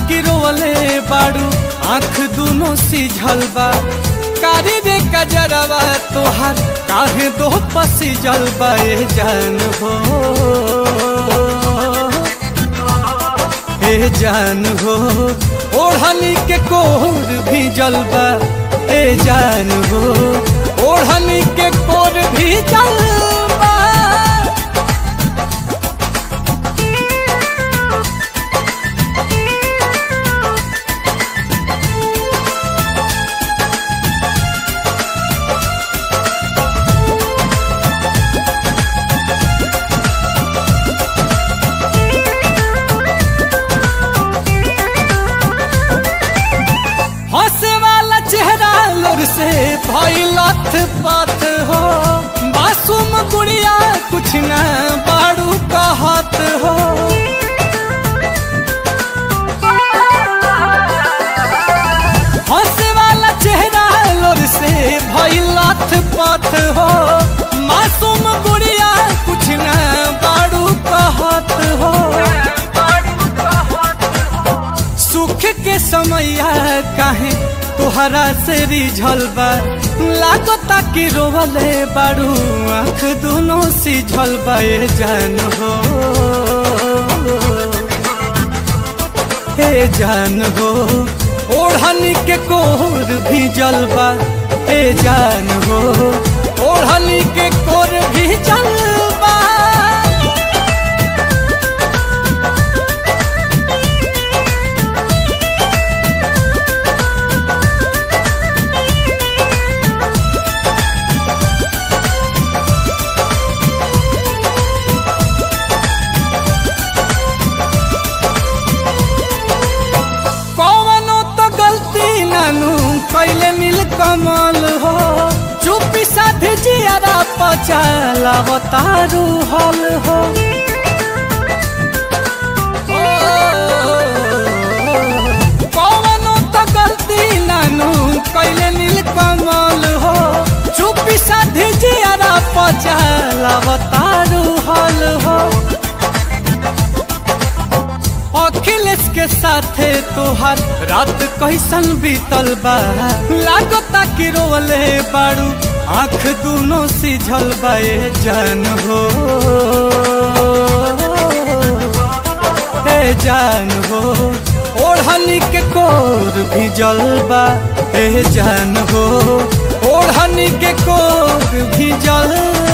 कि रोवले बाड़ू आंख दोनों सिझल बा कारी रे कजरवा तोहार काहे दो पसी जलबा ए जान हो ए जान हो ओढ़नी के कोर भी जलबा ए जान हो ओढ़नी के कोर भी जलबा हंसे वाला चेहरा लोर से भइलथ पथ हो मासूम गुड़िया कुछ न बाड़ू कहत हो हंसे वाला चेहरा लोर से भइलथ पथ हो मासूम गुड़िया कुछ न बाड़ू कहत हो सुख के समैया काहे तोहरा से रिझल बा लागता कि रोवले बाड़ू आँख दोनों सिझल बा ए जान हो ए जान हो ओढ़नी के कोर भी जलबा ए जान हो ओढ़नी के कोर भी जलबा कौनो तो गलती नानू कैले नील कमल हो चुपी साधे जियारा पचाला बतारू हल हो कौनो तो गलती नानू कैले नील कमल हो चुपी साधे जियारा पचाला बतारू हल हो अखिलेश के साथे तोहार रात कैसन बीतल बा लागता कि रोवले बाड़ू आंख दोनों सिझल बा ए जान हो ए जान हो ओढ़नी के कोर भी जलबा ए जान हो ओढ़नी के कोर भी जलबा